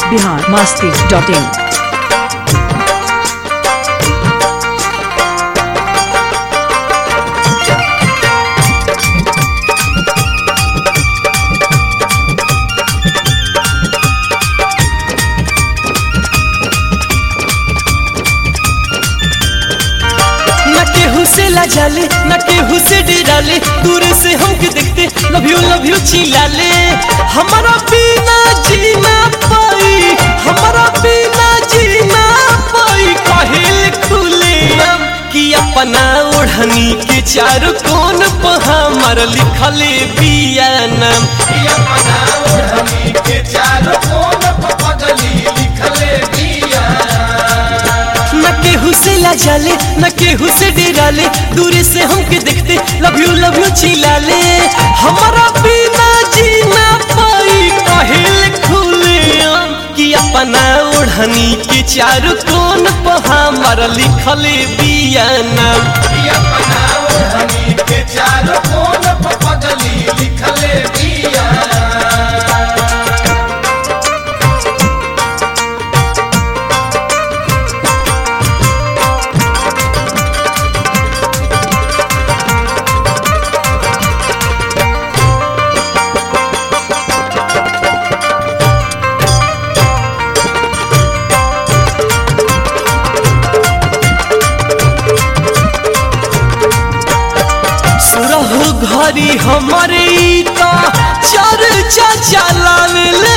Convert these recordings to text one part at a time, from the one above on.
Bihar Masti dot in न केहू से लाजाले न केहू से डराले दूर से हमके देखते लव यू लव यू चिल्लाले हमारा बिना जीना पाई हमारा बिना जीना पाई कहिल खुले कि अपना ओढ़नी के चारों कोन पर हमर लिखले बिया नाम कि अपना ओढ़नी के चारों कोन पर पगली लिखले बिया न केहू से लाजाले न केहू से डराले दूर से हमके देखते लव यू लव यू चिल्लाले हमारा बिना जीना पाई कहिल खुले कि अपना ओढ़नी के चारों कोन पर हमर लिखले बिया नाम कि अपना ओढ़नी के चारों कोन पर पगली लिखले बिया सुरहु घरी हमारे ई त चर्चा चलावेले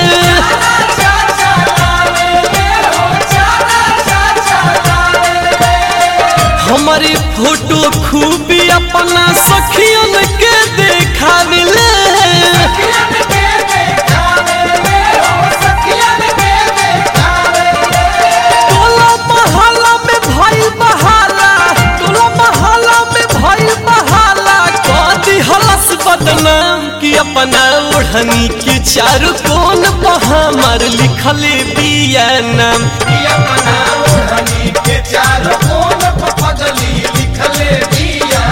हमारे फोटो खूब अपना सखियन के देखावेले टोला महला में भइल बहाला टोला महला में भइल बहाला कदी हलस बदनाम कि अपना ओढ़नी के चारों कोन पर हमर लिखले बिया नाम कि अपना ओढ़नी के चारों कोन पर पगली लिखले बिया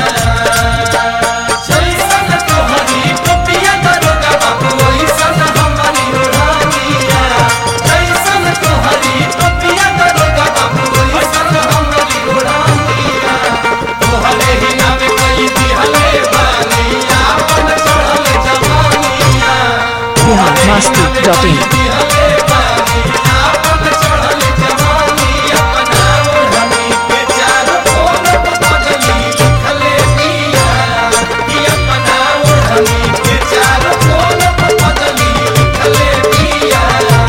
जैसन तोहरी टोपिया दरोगा बाबू वैसन हमारी ओढ़निया जैसन तोहरी टोपिया दरोगा बाबू वैसन हमारी ओढ़निया तोहरे ही नाम कई दिहले बानिया अपन चढ़ल जवानिया बिहार मस्ती डॉट इन दिहले बानिया अपन चढ़ल जवानिया अपना ओढ़नी के चारों कोन पर पगली लिखले बिया कि अपना ओढ़नी के चारों कोन पर पगली लिखले बिया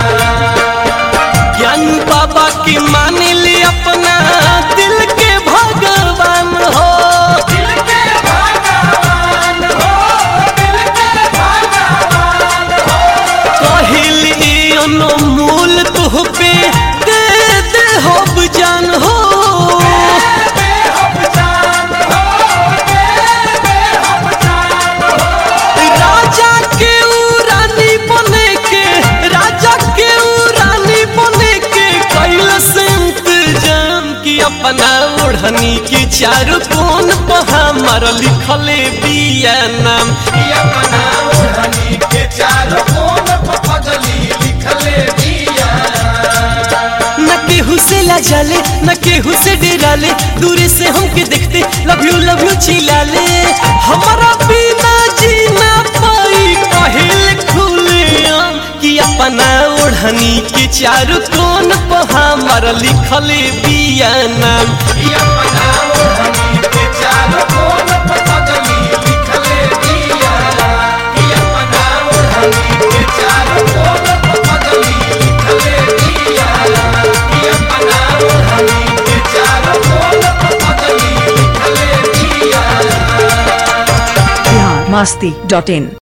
ज्ञान बाबा की मान ले अपना दिल के भगवान हो दिल के भगवान हो दिल के भगवान हो कहिल ई अनमोल तुह पे दे दे हो जान हो बेहब जान हो बेहब जान हो राजा के ऊ रानी बने के राजा के ऊ रानी बने के कैलस इंतजाम कि अपना ओढ़नी के चारों कोन पर हमर लिखले बिया नाम कि अपना ओढ़नी के चारों कोन पर पगली लिखले बिया न केहू से लाजाले न केहू से डराले दूर से हमके देखते लव यू लव यू चिल्लाले हमारा बिना जीना पाई कहिल खुले कि अपना ओढ़नी के चारों कोन पर हमर लिखले बिया नाम कि अपना ओढ़नी के चारों कोन पर पगली लिखले बिया कि अपना ओढ़नी के चारों कोन पर पगली लिखले बिया कि अपना ओढ़नी के चारों कोन पर पगली लिखले बिया बिहार मस्ती डॉट इन